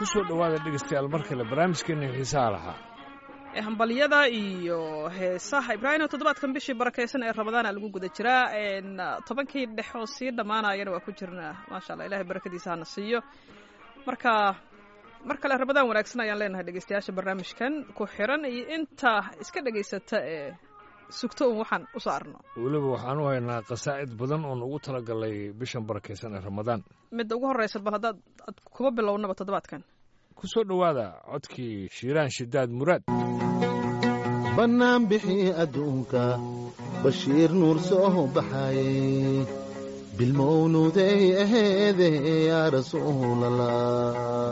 ku soo dhowaada dhegaystayaal mar kale barnaamijkeena xiisaha lahaa ee hambalyada iyo heesaha ibraahim toddobaadkan bishii barakaysan ee ramadaana lagu guda jiraa tobankii dhex oo sii dhammaanayana waa ku jirnaa maasha allah ilahay barakadiisa hana siiyo marka mar kale ramadaan wanaagsan ayaan leenahay dhegeystayaasha barnaamijkan ku xiran iyo inta iska dhegaysata ee sugto un waxaan u saarno weliba waxaan u haynaa qasaa'id badan oon ugu talagalay bishan barakaysan ee ramadaan midda ugu horreysa bal haddaad ad kuma bilownaba toddobaadkan ku soo dhowaada codkii shiiraan shidaad muraad bannaan bixii adduunka bashiir nuur soo baxaayey bilmawluuday aheede yaa rasuulallah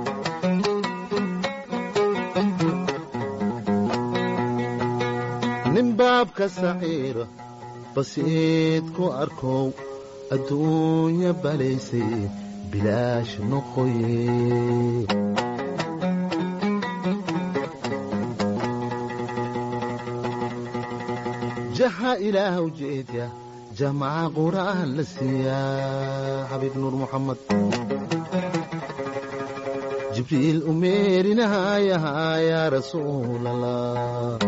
nin baabka saciira basiid ku arkow adduunya balaysay bilaash noqoye jaha ilaah ujeedya jamaca qur'aan la siiyaa xabiib nuur muxamed jibriil u meerinahayahaa yaa rasuulallah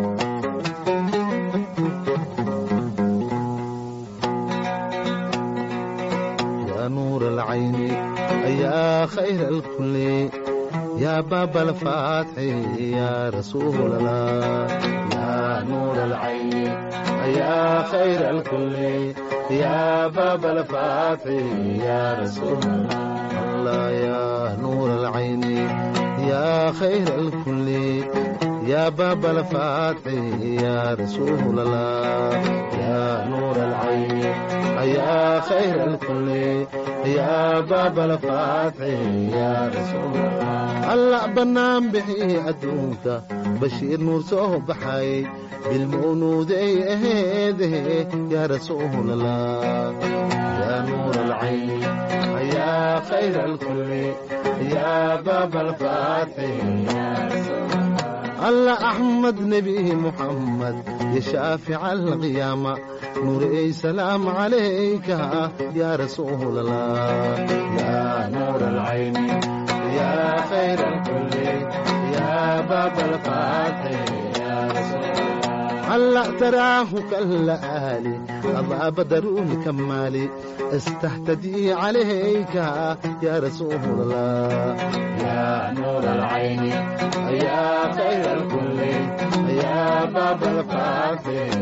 yaa nuur alcayni ayaa khayr alkulli yaa baaba alfaatxi yaa rasuulallah yaa nuur alcayni يا خير الكل يا باب الفاتح يا رسول الله يا نور العين يا خير الكل يا باب الفاتح يا رسول الله يا نور العين يا خير الكل يا باب الفاتح يا رسول الله الله بنام بحي أدونك بشير نور صوب بحي بالمولودي أهيده يا رسول الله يا نور العين يا خير الكل يا باب الفاتح يا رسول الله الله أحمد نبي محمد يا شافع القيامة نور سلام عليك يا رسول الله يا نور العين يا خير الكل يا باب الفاتح يا رسول الله هلا تراه كالآلي أضع بدر كمالي استهتدي عليك يا رسول الله يا نور العين يا خير الكل يا باب الفاتح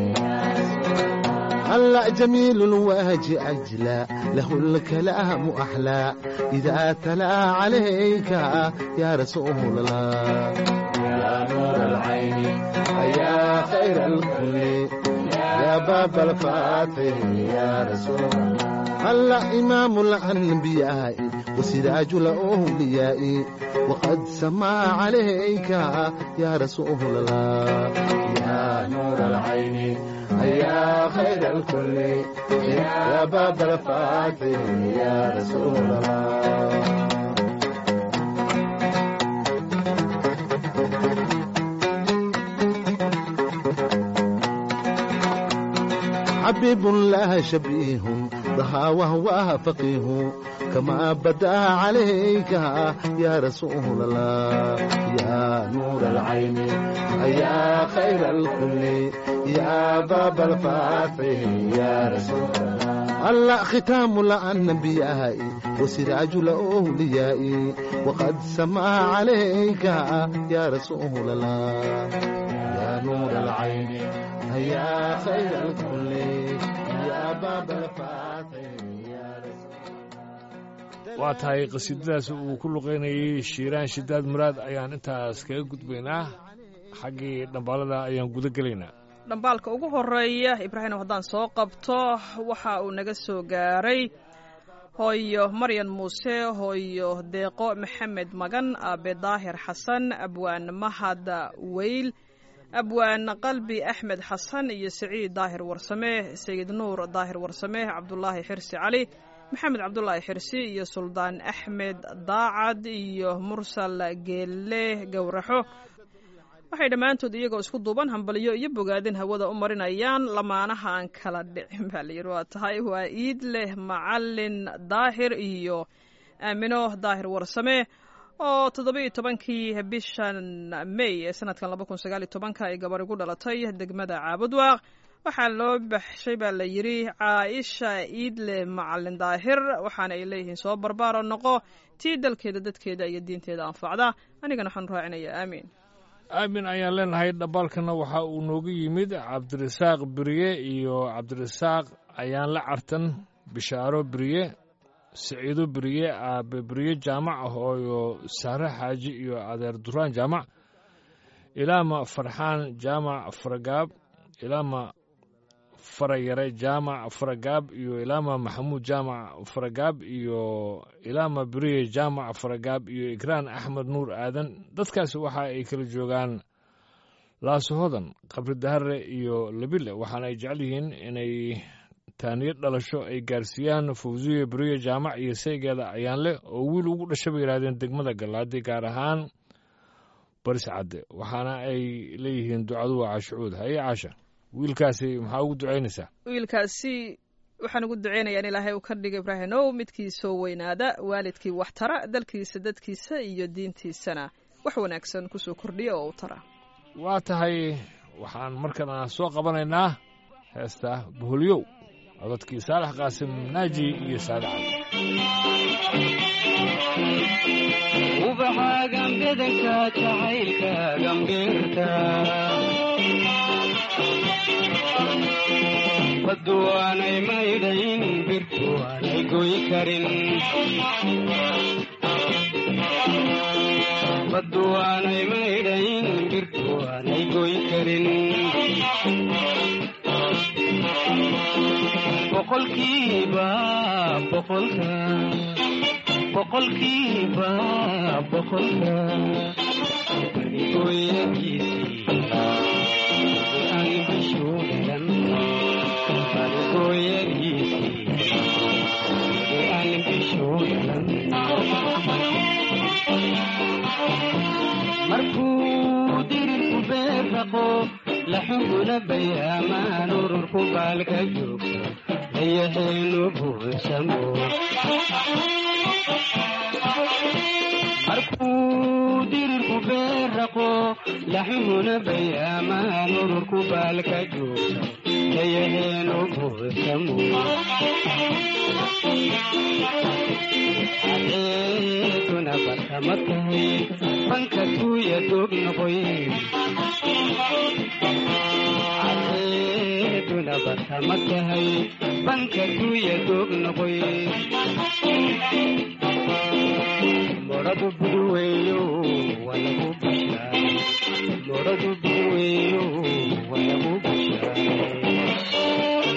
هلا جميل الوجه أجلى له الكلام أحلى إذا تلا عليك يا رسول الله يا نور العين يا خير الكل يا باب الفاتح يا رسول الله هلا إمام الأنبياء وسراج الأولياء وقد سما عليك يا رسول الله يا نور العين يا خير الكل يا باب الفاتح يا رسول الله حبيب لا شبيه ضحى وهو فقيه كما بدا عليك يا رسول الله يا نور العين يا خير الكل يا باب الفاتح يا رسول الله الله ختام الأنبياء وسراج الأولياء وقد سما عليك يا رسول الله يا نور العين يا خير الكل يا باب الفاتح يا رسول waa tahay qasiidadaas uu ku luqaynayay shiiraan shidaad muraad ayaan intaas kaga gudbaynaa xaggii dhambaalada ayaan guda gelaynaa dhambaalka ugu horeeya ibraahim haddaan soo qabto waxa uu naga soo gaaray hooyo maryan muuse hooyo deeqo maxamed magan aabe daahir xasan abwaan mahad weyl abwaan qalbi axmed xasan iyo siciid daahir warsame sayid nuur daahir warsame cabdulaahi xirsi cali maxamed cabdulaahi xirsi iyo suldaan axmed daacad iyo mursal geelle gowraxo waxay dhammaantood iyagoo isku duuban hambalyo iyo bogaadin hawada u marinayaan lamaanaha aan kala dhicin baa layidhi waa tahay waa iid leh macalin daahir iyo aamino daahir warsame oo toddobiiyo tobankii bishan may ee sanadkan laba kun sagaal iyo tobanka ay gabar igu dhalatay degmada caabudwaaq waxaa loo baxshay baa la yidhi caaisha iidle macalin daahir waxaana ay leeyihiin soo barbaaro noqo tii dalkeeda dadkeeda iyo diinteeda anfacda anigana waxaan raacinayaa aamiin aamin ayaan leenahay dhambaalkana waxa uu noogu yimid cabdirasaaq beriye iyo cabdirasaaq ayaan la cartan bishaaro beriye siciido beriye aabe beriye jaamac hooyo sahre xaaji iyo adeer duraan jaamac ilaama farxaan jaamac faragaab ilaama farayare jaamac faragaab iyo ilaama maxamuud jaamac faragaab iyo ilaama beriye jaamac faragaab iyo ikraan axmed nuur aadan dadkaasi waxa ay kala joogaan laasahodan qabri dahare iyo labile waxaana ay jecel yihiin inay taaniyo dhalasho ay gaarsiiyaan fawsiye beriye jaamac iyo saygeeda ayaan leh oo wiil ugu dhasha bay yidhahdeen degmada gallaadi gaar ahaan baris cadde waxaana ay leeyihiin ducadu waa caashucuud haye caasha wiilkaasi maxaa ugu ducaynaysaa wiilkaasi waxaan ugu duceynayaa in ilaahay uu ka dhiga ibraahimow midkii soo weynaada waalidkii wax tara dalkiisa dadkiisa iyo diintiisana wax wanaagsan kusoo kordhiya oo u tara waa tahay waxaan markana soo qabanaynaa heesta boholyow codadkii saalax qaasim naaji iyo saade cali ubaxaagan bedanka jacaylka gambeerta baddu waanay maydhayn birtu waanay goy karin baddu waanay maydhayn birtu waanay goy karin boqolkiiba boqolka boqolkiiba boqolka barigooyakiisii aan bishuulan barigooyakiisii aan bishuulan markuu dirirku beerraqo laxuguna bayaamaan ururku baalka joogto dayaxeenu buuxsamo markuu dirirku beerraqo laxuguna bayaamaan ururku baalka joogto dayaxeenu buuxsamo adeeduna barkama tahay banka tuuya doog noqoy adeeduna barkama tahay banka tuuya doog noqoy moradu buduweeyo walagu bushaay moradu buduweeyo walagu bushaay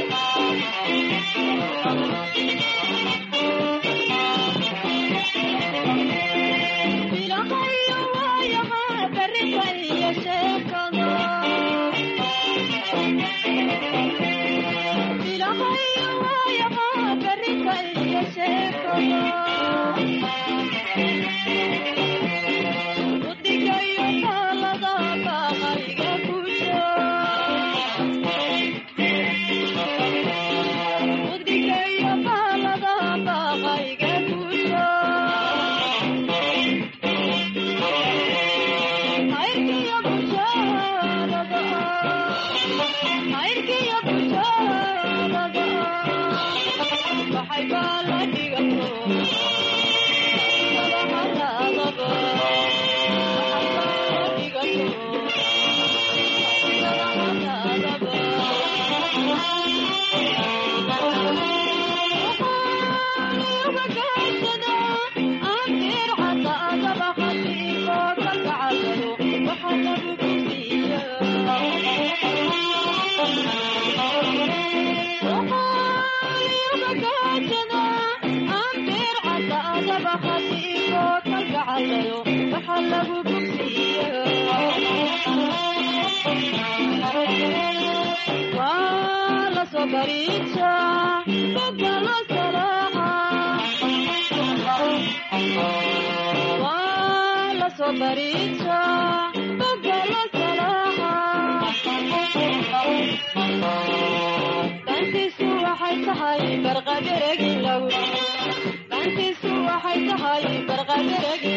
dantiisu waxay tahay barqadereg lagu dantiisu waxay tahay barqadaragi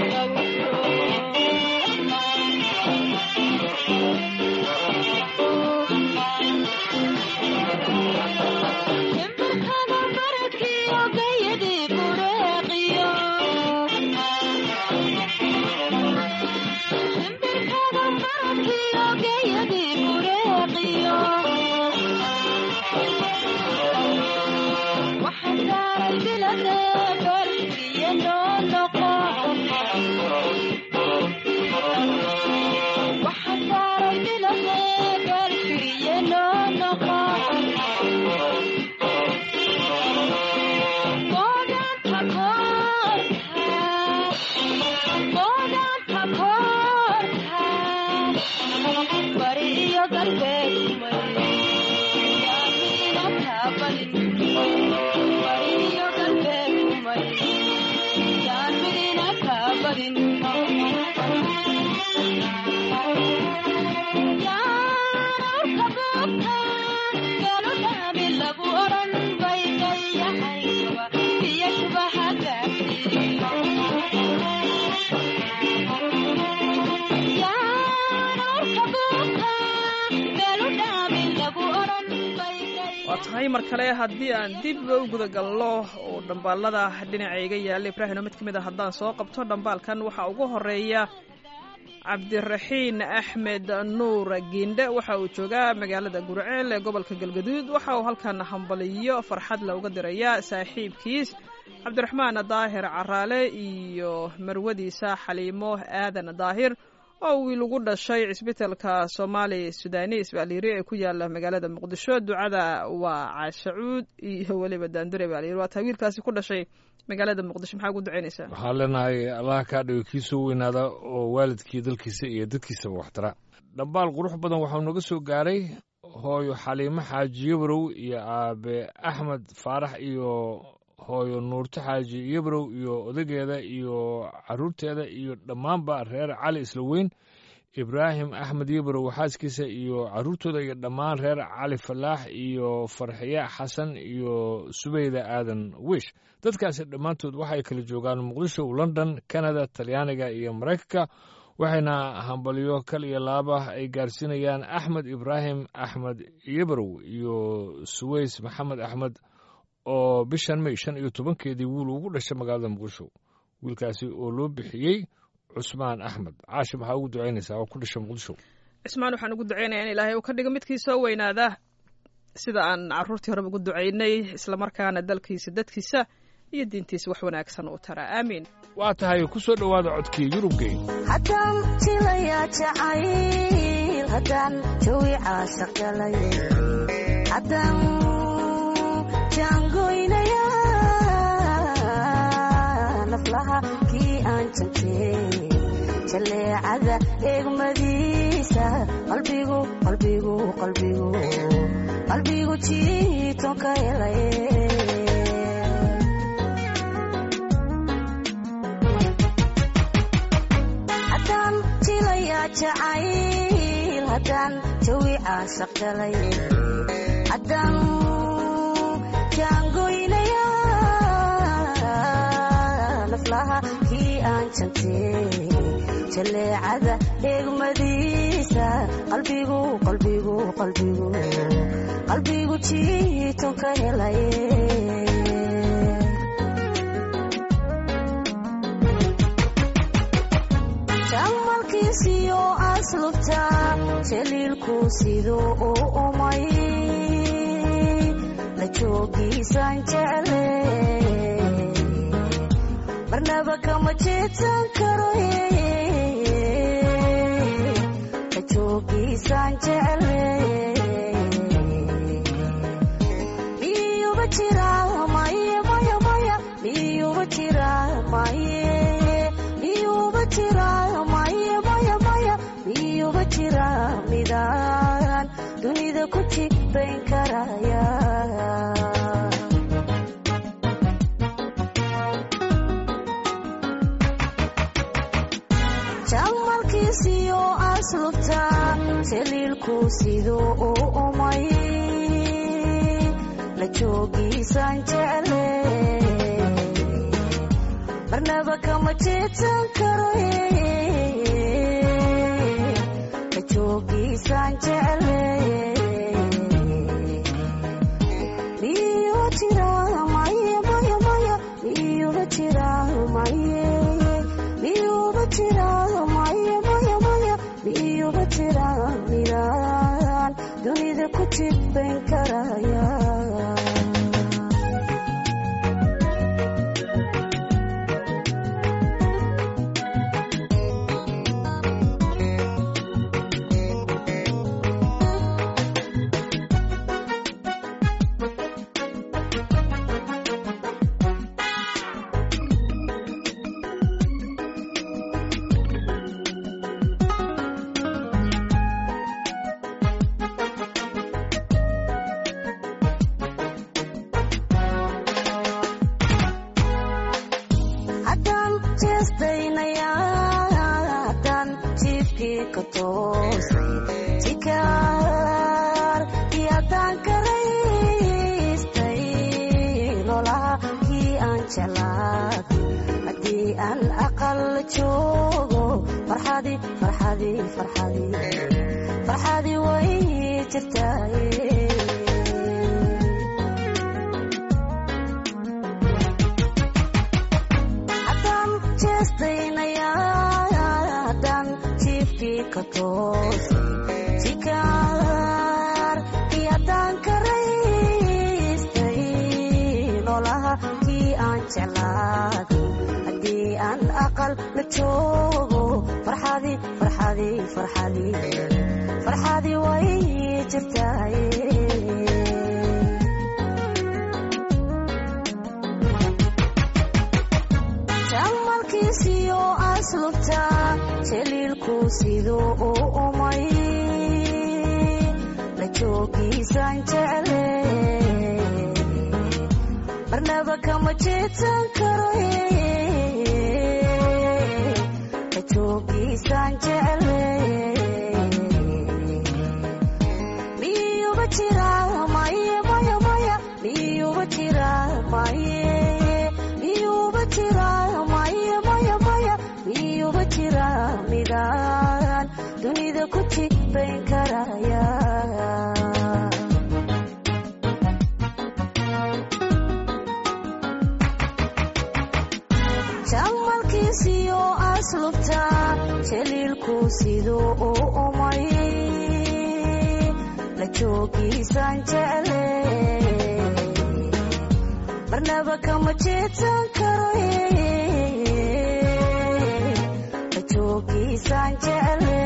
himbarkada baradkiyo gayadii bureeqiyo himbarkada baradkiyo gayadii bureeqiyo waxaa saaray bilade barkiyo noo noqo waxaa saaray bilade barkiyo noo noqo Boodanta koorta, boodanta koorta, bari iyo galbeed kumay, yaamina taabalin. Bari iyo galbeed kumay, yaamina taabalin. Yaanarka buubta, galo dhaabi lagu odhan bay dayaxayba, iyo shubaha gaadhi. Yaanarka buubta, galo dhaabi lagu odhan bay waa tahay mar kale haddii aan dib u guda galno oo dhambaalada dhinacayga yaalla ibraahino mid ka mid a haddaan soo qabto dhambaalkan waxaa ugu horeeya cabdiraxiin axmed nuur giindhe waxa uu joogaa magaalada gurceel ee gobolka galgaduud waxa uu halkan hambaliyo farxad la uga dirayaa saaxiibkiis cabdiraxmaan daahir caraale iyo marwadiisa xaliimo aadan daahir oo wiil ugu dhashay cisbitalka soomaali sudanis baa layiri ee ku yaala magaalada muqdisho ducada waa caashacuud iyo weliba daandure baa layiri waa taa wiilkaasi ku dhashay magaalada muqdisho maxaa ugu ducaynaysaa waxaan leenahay allah kaa dhigo kii soo weynaada oo waalidkii dalkiisa iyo dadkiisaba waxtara dhambaal qurux badan waxau naga soo gaaray hooyo xaliimo xaaji yabrow iyo aabe axmed faarax iyo hooyo nuurto xaaji yabrow iyo odageeda iyo caruurteeda iyo dhammaanba reer cali isla weyn ibraahim axmed yabrow xaaskiisa iyo caruurtooda iyo dhammaan reer cali falaax iyo farxiya xasan iyo subeyda aadan wish dadkaasi dhammaantood waxay kala joogaan muqdisho london canada talyaaniga iyo maraykanka waxayna hambalyo kal iyo laaba ay gaarsiinayaan axmed ibraahim axmed yabrow iyo suweys maxamed axmed oo bishan may shan iyo tobankeedii wiil ugu dhashay magaalada muqdisho wiilkaasi oo loo bixiyey cusmaan axmed caashi maxaa ugu ducaynaysaa oo ku dhashay muqdisho cismaan waxaan ugu ducaynayaa in ilaahay uu ka dhigo midkii soo weynaada sida aan caruurtii horeba ugu ducaynay islamarkaana dalkiisa dadkiisa iyo diintiisa wax wanaagsan u tara aamiin waa tahay ku soo dhowaada codkii yurubgey haddaan jilayaa jacayl haddaan jawi caashaq galay haddaan jaangoynayaa naflaha kii aan jantay jaleecada eegmadiisa qalbigu qalbigu qalbigu qalbigu jiiton ka helay haddaan jilayaa jacayl haddaan jawi caashaq galay haddaan jaangoynayaa naflaha kii aan jantay jaleecada eegmadiisa qalbigu qalbigu qalbigu qalbigu jiiton ka helay jamalkiisiyo aslubta jaliilku siduu u umay la joogiisaan jecle marnaba kama jeedsan karo la joogiisaan jecle miyuba jira maye maya maya miyuba jira maye miyuba jira maye maya maya miyuba jira midaan dunida ku jigbayn karaya jamalkiisiyo aslubta jaliilku siduu u umay la joogiisaan jecle marnaba kama jeedsan karo ka joogiisaan jecle miyuu jira maye maya maya miyuuba jira maye miyuuba jira maye maya maya miyuuba jira midaan dunida ku jibbayn karaya haddaan jeestaynayaa haddaan jiifkii ka toosay jikaar iyo haddaan karaystay lolaha kii aan jeclaaday haddii aan aqal joogo farxadii farxadii farxadii farxadii way jirtaaye haddaan jeestaynayaa haddaan jiifkii ka toosay jikaar iyo haddaan karaystay lolaha kii aan jeclaaday haddii aan aqal la joogo farxadii farxadii farxadii farxadii way jirtaaye jamalkiisiyo aslubta jaliilku siduu u umay la joogiisaan jecle marnaba kama jeedsan karo la joogiisaan jecle miyuuba jira maye maya maya miyuuba jira maye miyuuba jira maye maya maya miyuuba jira midaan dunida ku jibbayn karaya jamalkiisiyo aslubta jaliilku siduu u umay la joogiisaan jecle marnaba kama jeedsan karo la joogiisaan jecle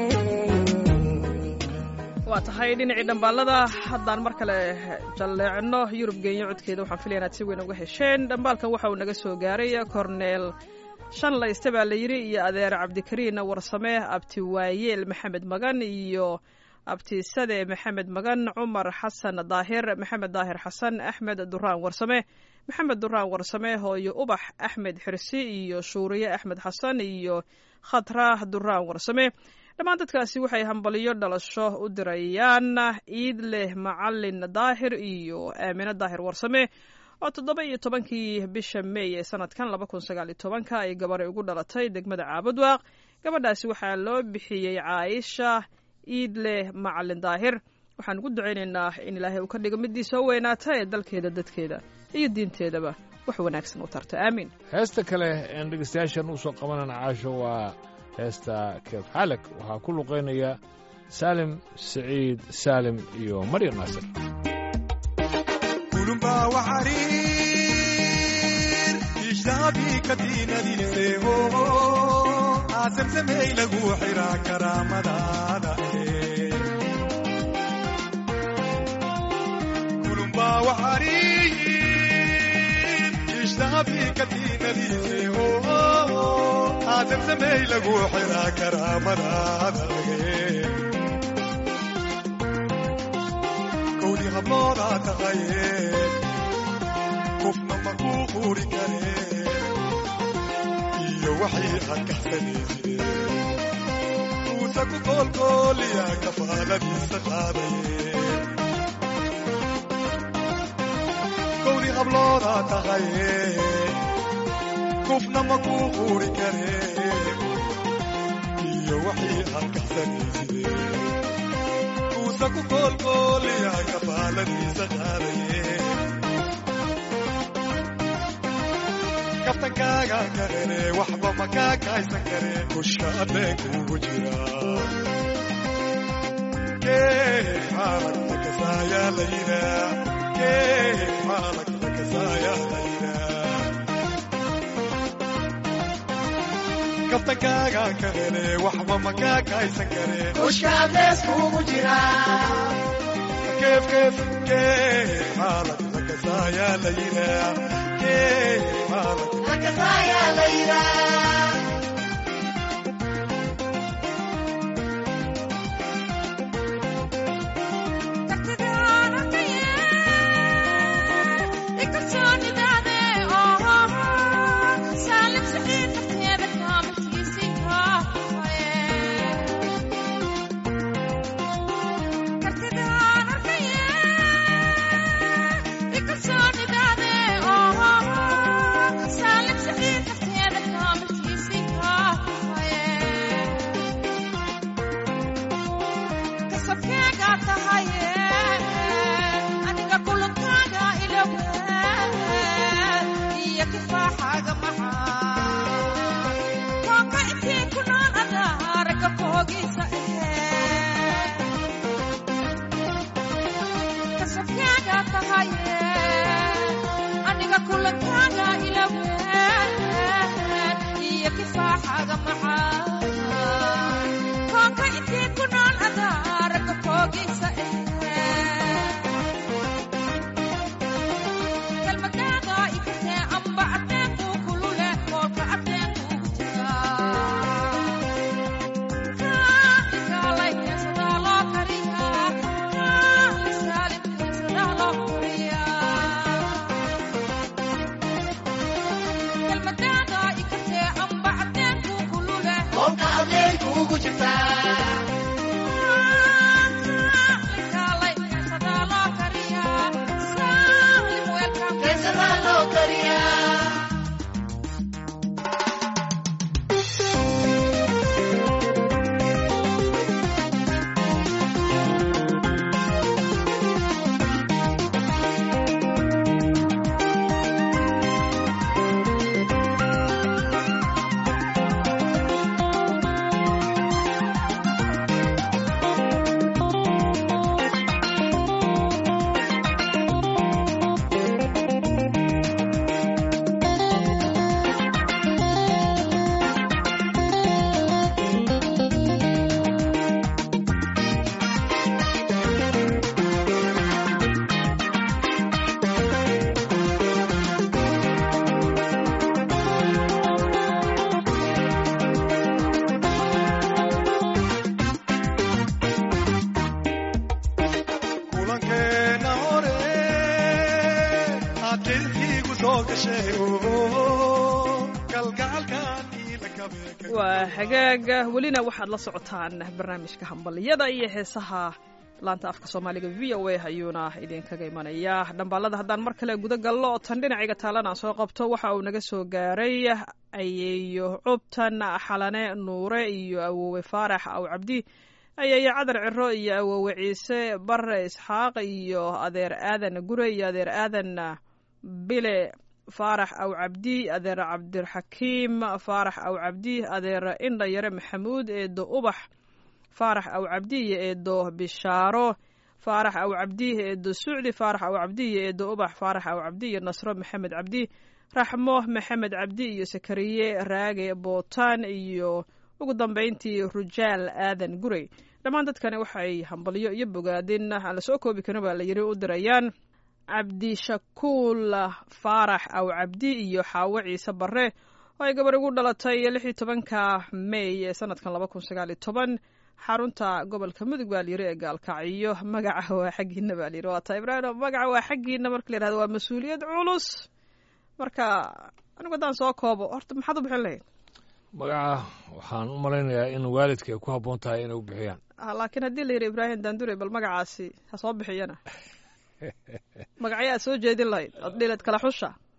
waa tahay dhinacii dhambaalada haddaan mar kale jalleecno yurub geenyo codkeeda waxaan filaya inaad si weyn uga hesheen dhambaalkan waxa uu naga soo gaaray korneel shan layste baa la yidhi iyo adeer cabdikariin warsame abti waayeel maxamed magan iyo abtisade maxamed magan cumar xasan daahir maxamed daahir xasan axmed duraan warsame maxamed duraan warsame hooyo ubax axmed xirsi iyo shuuriye axmed xasan iyo khatra duraan warsame dhammaan dadkaasi waxay hambaliyo dhalasho u dirayaan ciid leh macalin daahir iyo aamine daahir warsame oo toddoba iyo tobankii bisha meey ee sanadkan laba kun sagaal iyo tobanka ay gabaray ugu dhalatay degmada caabudwaaq gabadhaasi waxaa loo bixiyey caaisha ciid leh macalin daahir waxaan ugu ducaynaynaa in ilaahay uu ka dhigo midii soo weynaata ee dalkeeda dadkeeda iyo diinteedaba wax wanaagsan u tarta aamiin heesta kale een dhegeystayaashan u soo qabanana caasho waa heesta keef xalag waxaa ku luqaynaya saalim siciid saalim iyo maryam naasir kulumba waxariir ishaabii katiinadiiseho aasamsamey lagu xiraa karaamadaada kulumba waxariir ishaabii katiinadiiseho aasamsamey lagu xiraa karaamadaada kowdi habloodaa taqaye qofna ma kuu quuri kare iyo waxay aad kaxsanaysidee uusa ku koolkooliya kafaaladiisa qaadaye kowdi habloodaa taqaye kufna ma kuu quuri karee iyo wixii aad kaxsanayside kuusa ku koolkooliya kafaaladiisa qaadaye kaftankaaga karene waxba ma kaa kaaysan kareen kushka adeenkuugu jira kee xaalag lakasaayaa la yidhaa kee xaalag lakasaayaa la yidhaa kaftankaaga karene waxba ma kaa kaaysan kareen kushka adeeskuugu jira keef keef kee xaalag lakasaayaa la yidhaa kee xaalag lakasaayaa la yidhaa kulankeena hore adilkiigu soo gashay kalgacalkan ila kabe waa hagaaga welina waxaad la socotaan barnaamijka hambaliyada iyo heesaha laanta afka soomaaliga v o a ayuuna idinkaga imanaya dhambaalada haddaan mar kale guda gallo oo tan dhinacayga taalana soo qabto waxa uu naga soo gaaray ayeeyo cubtan xalane nuure iyo awoowe faarax aw cabdi ayeeyo cadar ciro iyo awoowe ciise bare isxaaq iyo adeer aadan gure iyo adeer aadan bile faarax aw cabdi adeer cabdiraxakiim faarax aw cabdi adeer indha yare maxamuud eedo ubax faarax aw cabdi iyo eedo bishaaro faarax aw cabdi eedo sucdi faarax aw cabdi iyo eedo ubax faarax aw cabdi iyo nasro maxamed cabdi raxmo maxamed cabdi iyo sakariye raage bootaan iyo ugu dambayntii rujaal aadan gurey dhammaan dadkani waxay hambalyo iyo bogaadin aan la soo koobi karin baa la yiri u dirayaan cabdishakuul faarax aw cabdi iyo xaawo ciise bare oo ay gabar ugu dhalatay lix iyo tobanka may ee sanadkan laba kun sagaal iyo toban xarunta gobolka mudug baa layiri ee gaalkacyo magaca waa xaggiina baa layiri waa taa ibraahim magaca waa xaggiina marka la yirahdo waa mas-uuliyad culus marka anigu haddaan soo koobo horta maxaad u bixin lahayd magaca waxaan u malaynayaa in waalidka ay ku habboon tahay inay u bixiyaan Ah, laakiin haddii la yidhi ibraahim daandure bal magacaasi ha soo bixiyana magacyo aad soo jeedin lahayd ood dhilad kala xusha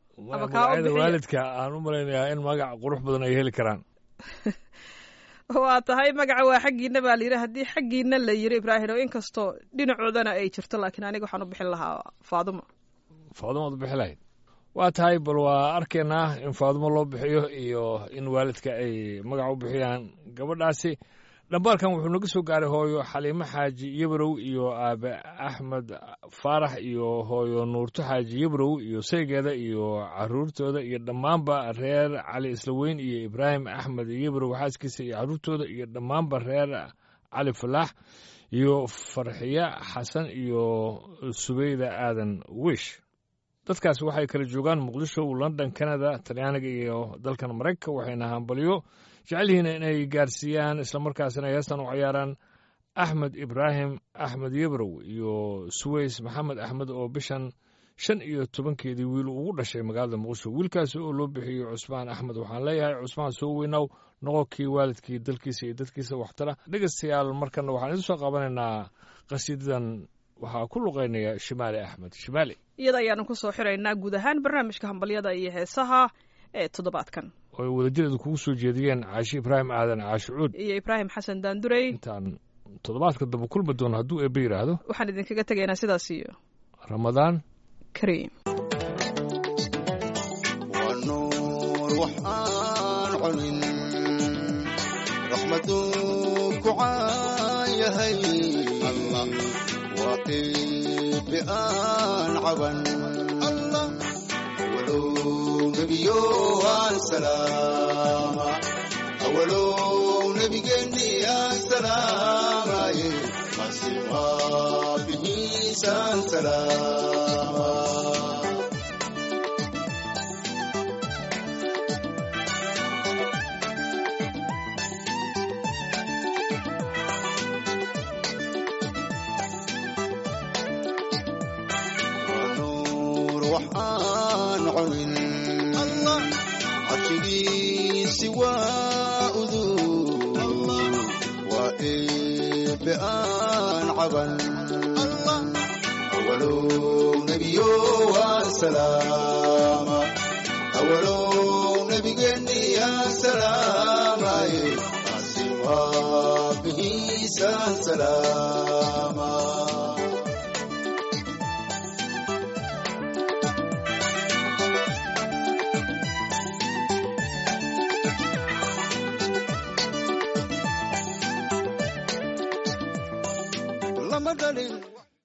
Ama kaa u magacyada bixiya. waalidka aan u malaynayaa in magac qurux badan ay heli karaan waa tahay magaca waa xaggiina baa layidhi haddii xaggiina la yiri ibraahim oo inkastoo dhinacoodana ay jirto laakiin aniga waxaan u bixin lahaa faadumo faadumaad bixi lahayd waa tahay bal waa arkaynaa in faadumo loo bixiyo iyo in waalidka ay magac u bixiyaan gabadhaasi dhambaalkan wuxuu naga soo gaaray hooyo xaliimo xaaji yabrow iyo aabe axmed faarax iyo hooyo nuurto xaaji yabrow iyo saygeeda iyo caruurtooda iyo dhammaanba reer cali islaweyn iyo ibraahim axmed yabrow xaaskiisa iyo caruurtooda iyo dhammaanba reer cali falaax iyo farxiye xasan iyo subeyda aadan wish dadkaasi waxay kala joogaan muqdisho london canada talyaaniga iyo dalkan maraykanka waxayna hambalyo jecel yihiin inay gaarsiiyaan islamarkaasina ay heestan u ciyaaraan axmed ibraahim axmed yebrow iyo suweys maxamed axmed oo bishan shan iyo tobankeedii wiil ugu dhashay magaalada muqdisho wiilkaasi oo loo bixiyey cusmaan axmed waxaan leeyahay cusmaan soo weynow noqonkii waalidkii dalkiisa iyo dadkiisa waxtara dhegeystayaal markana waxaan idin soo qabanaynaa qasiidadan waxaa ku luqeynaya shimaali axmed shimaali iyada ayaanu ku soo xiraynaa guud ahaan barnaamijka hambalyada iyo heesaha ee toddobaadkan oo ay wadajireedu kugu soo jeediyeen caashi ibraahim aadan caashi cuud iyo ibraahim xasan daandurey intaan toddobaadka dambe kulmi doono hadduu eebbe yidhaahdo waxaan idinkaga tegaynaa sidaas iyo ramadaan kariim waa nuur waxaan cunin raxmaduu ku caan yahay allah waa qiibi aan caban allah awalow nebiyo aan salaama awalow nebigeenni aan salaamaye masi waabihiisaan salaama nuur waxaan cunin allah cabsigiisi waa udug waa eebe aan caban allah awalow nebiyo waan salaama awalow nebigeenni aan salaamaye asi waa bihiisaan salaama lama dhalin